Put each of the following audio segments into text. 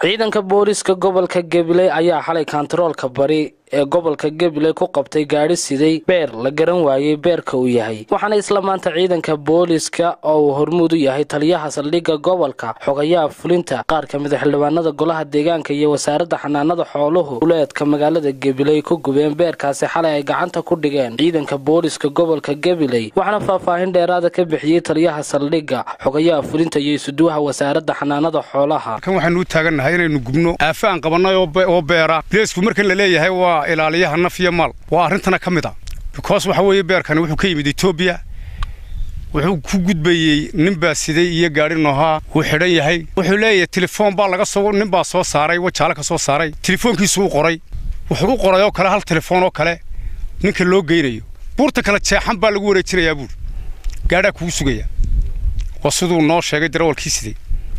ciidanka booliiska gobolka gabiley ayaa xalay kantaroolka bari ee gobolka gabiley ku qabtay gaadhi siday beer la garan waayey beerka uu yahay waxaana isla maanta ciidanka booliiska oo uu hormuud u yahay taliyaha saldhigga gobolka xogayaha fulinta qaar ka mid a xildhibaanada golaha deegaanka iyo wasaaradda xanaanada xooluhu uleedka magaalada gabiley ku gubeen beerkaasi xalay ay gacanta ku dhigeen ciidanka booliiska gobolka gabiley waxaana faahfaahin dheeraada ka bixiyey taliyaha saldhigga xogayaha fulinta iyo isuduwaha wasaaradda xanaanada xoolaha kan waxaanu u taagannahay inaynu gubno aafa aan qabannay oo beera bileysku markan la leeyahay waa ilaaliyaha naf iyo maal waa arrintana ka mid a bikoos waxa weeye beerkani wuxuu ka yimid etoobiya wuxuu ku gudbayey nin baa siday iyo gaadhi noohaa wuu xidhan yahay wuxuu leeyahay telefoon baa laga soo nin baa soo saaray wajaale ka soo saaray telefoonkiisu u qoray wuxuu u qoray oo kale hal telefoon oo kale ninka loo geynayo buurta kale jeexan baa lagu wareejinayaa buur gaadhaa kugu sugaya waa siduu noo sheegay darawalkii siday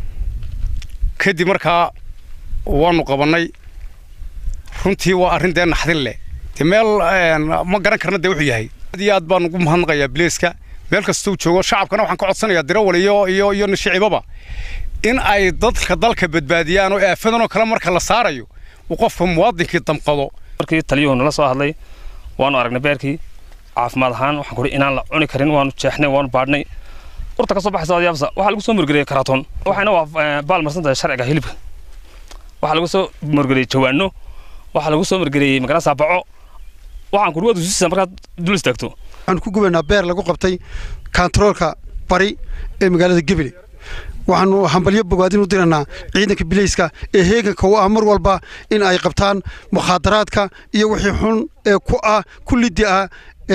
kadib markaa waannu qabannay runtii waa arrin dee naxdin leh dee meel ma garan karna dee wuxuu yahay aad iyo aad baan ugu mahadnaqayaa bileeska meel kastuu joogo shacabkana waxaan ka codsanayaa dirawal iyo iyo iyo nashicibaba in ay dadka dalka badbaadiyaan oo aafadan oo kale marka la saarayo uu qofka muwaadinkii damqado markii taliyuhu nala soo hadlay waanu aragnay beerkii caafimaad ahaan waxaan kuhi inaan la cuni karin waanu jeexnay waanu baadhnay urta ka soo baxaysa yaabsa waxaa lagu soo murgeliyey karatoon waxayna waa baal marsan tahay sharciga hilibka waxaa lagu soo murgeliyey jawaano waxaa lagu soo margeliyey magarasa baco waxaan ku dhawaad usiisa markaad dul istaagto waxaan ku gubaynaa beer lagu qabtay kantaroolka bari ee magaalada gebile waxaanu hambalyo bogaadin u diraynaa ciidanka bileyska ee heeganka u ah mar walba in ay qabtaan mukhaadaraadka iyo wixii xun ee ku ah ku liddi ah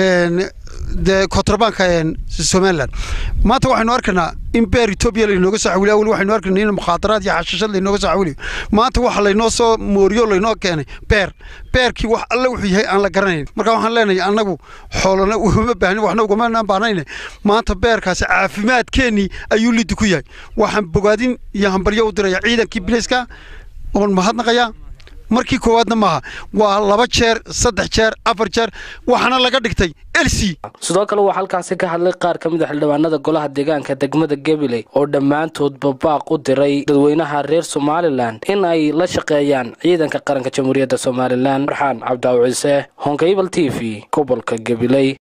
dee kontrabaanka somalilan maanta waxaynu arkaynaa in beer etoobiya laynooga soo xawiliy awel waxaynu arkaynaa in mukhaadaraad iyo xashashad laynooga soo xawiliyo maanta waxa laynoo soo mooriyo laynoo keenay beer beerkii wax alle wuxuu yahay aan la garanayn marka waxaan leenahay annagu xoolana ugama baahnin waxna ugamanaan baahnayne maanta beerkaasi caafimaadkeennii ayuu liddi ku yahay waxaan bogaadin iyo hambalyo u diraya ciidankii bileyska oon mahadnaqayaa markii koowaadna maaha waa laba jeer saddex jeer afar jeer waxaana laga dhigtay elsi sidoo kale waxaa halkaasi ka hadlay qaar ka mid a xildhibaanada golaha deegaanka degmada gabiley oo dhammaantoodba baaq u diray dadweynaha reer somalilan in ay la shaqeeyaan ciidanka qaranka jamhuuriyadda somalilan farxaan cabdaaw ciise honkaybal t v gobolka gabiley